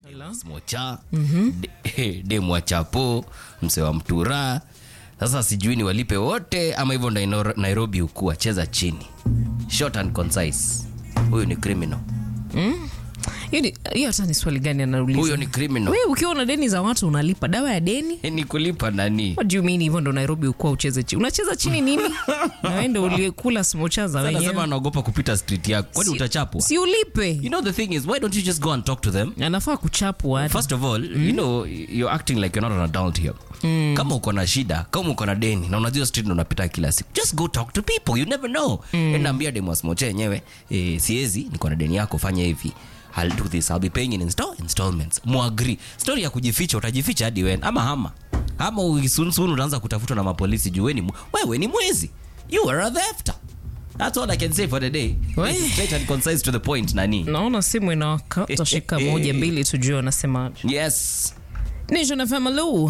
Hello? smocha de- demu wa chapo mse wa mtura sasa sijui ni walipe wote ama hivyo ndo Nairo- nairobi ukua cheza chini short and concise huyu ni criminal Hiyo ni- hiyo hata ni swali gani anauliza? huyo ni criminal Wewe ukiwa na deni za watu unalipa dawa ya deni? ni kulipa nani What do you mean hivyo ndo Nairobi ukuwa ucheze chini? Unacheza chini nini? na wewe ndo ulikula smocha za anasema wenyewe. anaogopa kupita street yako kwani Si- utachapwa Si ulipe. you know the thing is why don't you just go and talk to them Anafaa kuchapwa. hata. first of all you know you're acting like you're not an adult here kama uko na shida kama uko na deni na unajua street ndo unapita kila siku just go talk to people you never know mm. naambia demu asimoche yenyewe eh, siezi niko na deni yako fanya hivi I'll do this I'll be paying in install, installments muagri story ya kujificha utajificha hadi wen ama hama ama usunsun unaanza kutafutwa na mapolisi juu wewe ni mw- wewe ni mwizi you are a thefter that's all I can say for the day We. straight and concise to the point nani Naona simu inawaka. Tutashika moja mbili tujue wanasemaje. yes Nation FM hello.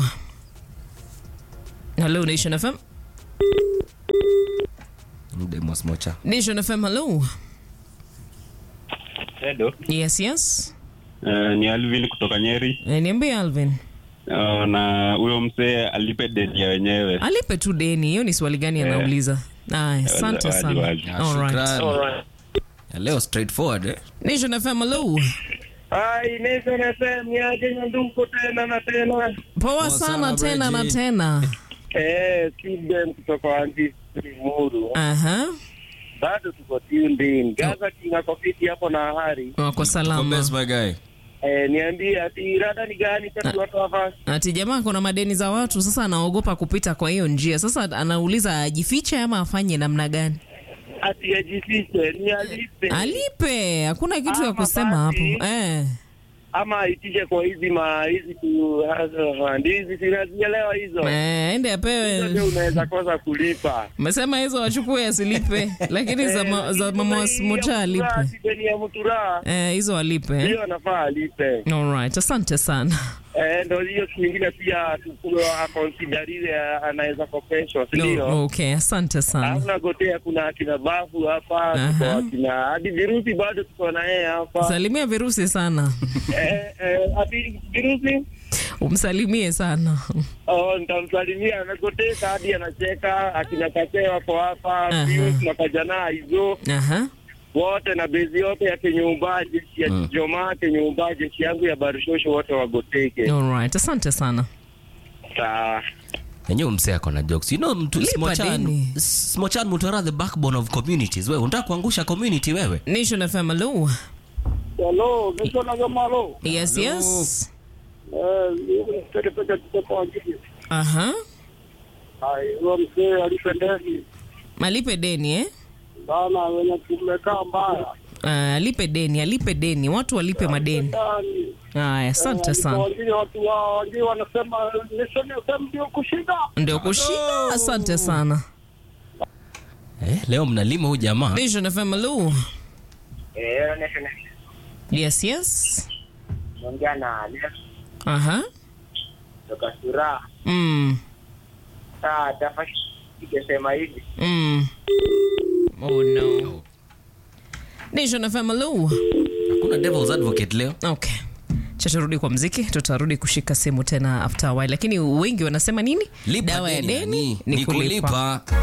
Hello Nation FM. demu asimocha Nation FM hello. Hello. Yes yes. Uh, ni Alvin kutoka Nyeri. Eh, Niambie Alvin. Uh, na huyo msee alipe deni ya wenyewe. alipe tu deni hiyo ni swali gani anauliza aya asante Wazi, sana wazi. Ah, Alright. shukrani. Ya leo straightforward eh? Nation FM hello Hai, Nation FM ni aje Nyanduko tena na tena. poa sana, sana tena na Bridget. tena Eh, Steven kutoka Anti Muru. aha Bado tuko tuned in. Gaza kinga kofiti hapo na hari. wako Tuko salama best, my guy. Eh, niambie ati rada ni gani kati watu hapa? ati jamaa kuna madeni za watu sasa anaogopa kupita kwa hiyo njia sasa anauliza ajifiche ama afanye namna gani Ati ajifiche, ni alipe. alipe hakuna kitu ya Ama kusema hapo basi. eh. Ama aitishe kwa hizi ma hizi tu uh, ndizi sinazielewa hizo. Eh, ende Hizo ndio apewe unaweza kosa kulipa. mesema hizo wachukue asilipe lakini za, ma, za mama wasimocha alipe Ati deni ya mtura. eh, hizo alipe eh? Hiyo anafaa alipe. Alright, asante sana Eh, ndo hiyo siku nyingine pia tukuwa akonsidariwe anaweza kopeshwa, si ndio? no, okay asante sana Hamna gotea, kuna akina bafu hapa, Aha. tuko akina hadi virusi bado tuko na yeye hapa. salimia virusi sana Eh, eh, hadi virusi umsalimie sana oh, nitamsalimia, anagoteka hadi anacheka. Akina Kasee wako hapa, Aha. Pius na Kajana hizo Aha. wote na bezi yote ya Kenyumba, jeshi ya Joma, Kenyumba, jeshi yangu ya Barushosho, wote wagoteke. Alright, asante sana Sawa. enyewe msee ako na jokes you know mtu Lipa smochan deni. smochan mutara the backbone of communities wewe unataka kuangusha community wewe Nation FM hello. Hello, niko na Gamalo. Yes, yes. Eh, peke peke tuko kwa ajili. Aha. Hai, huyo mzee alipendezi Alipe deni eh? sana, wenye tumekaa mbaya Uh, alipe deni, alipe deni. Watu walipe madeni. ndani. Haya, asante sana. Wengine watu wa wengine wanasema Nation FM ndio kushinda. Ndio kushinda. Asante sana. eh, leo mnalima huyu jamaa Nation FM hello. Eh, Nation Yes, yes. naongea na Alex Aha. kutoka Sura. Mm. Saa tafadhali ikisema hivi. Mm. Oh no. Nation FM hello. hakuna devil's advocate leo Okay. Cha turudi kwa mziki, tutarudi kushika simu tena after a while, lakini wengi wanasema nini? lipa Dawa ya deni deni nani? ni ni kulipa. kulipa